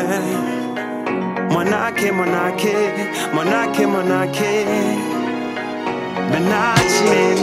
Mwanake, mwanake, mwanake, mwanake, Benachi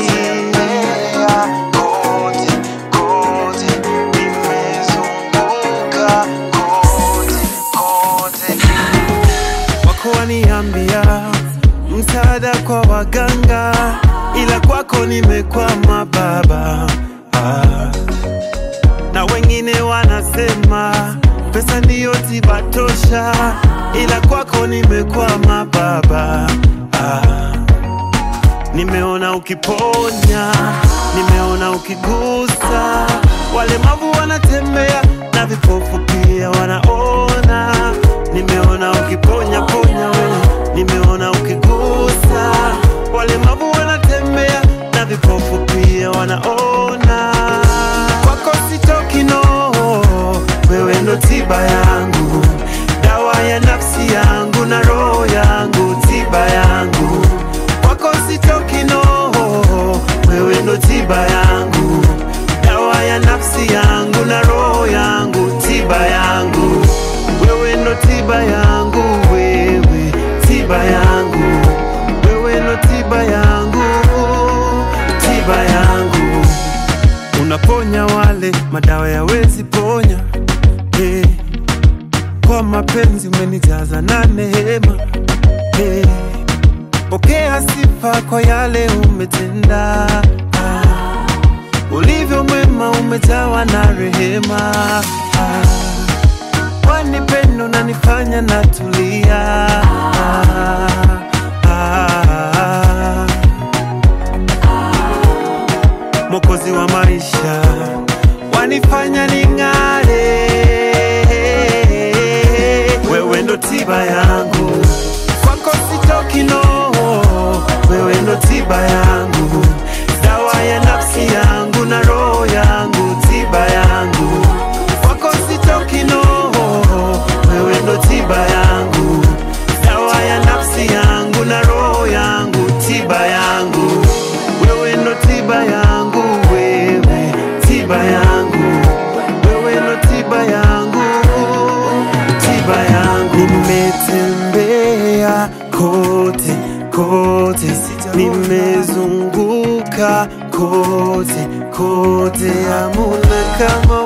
kote kote, nimezunguka kote kote, wako waniambia msaada kwa waganga, ila kwako nimekwama baba ah. Na wengine wanasema pesa ndiyo tiba tosha, ila kwako nimekwama baba ah. Nimeona ukiponya, nimeona ukigusa, walemavu wanatembea na vipofu pia wanaona. Nimeona ukiponya ponya wewe, nimeona ukigusa, walemavu wanatembea na vipofu pia wanaona. Kwako sitoki no, wewe ndo tiba yangu, dawa ya nafsi yangu na roho yangu, tiba yangu kwako sitoki no, wewe ndo tiba yangu, dawa ya nafsi yangu na roho yangu, tiba yangu, wewe ndo tiba yangu, wewe tiba yangu, wewe ndo tiba yangu, tiba yangu, unaponya wale madawa yawezi ponya hey. Kwa mapenzi umenijaza na neema hey. Pokea sifa kwa yale umetenda, ah. ulivyo mwema umejawa na rehema, ah. kwani pendo nanifanya natulia, ah. ah. Mwokozi wa maisha wanifanya ning'are, wewe ndo tiba yangu, kwako sitoki no, wewe ndo tiba yangu, dawa ya nafsi yangu na roho yangu, tiba yangu, kwako sitoki no, wewe ndo tiba yangu, dawa ya nafsi yangu na roho yangu, tiba yangu, wewe ndo tiba yangu, wewe tiba yangu, wewe ndo tiba yangu, tiba yangu. Nimetembea kote kote, nimezunguka kote kote, hamuna kama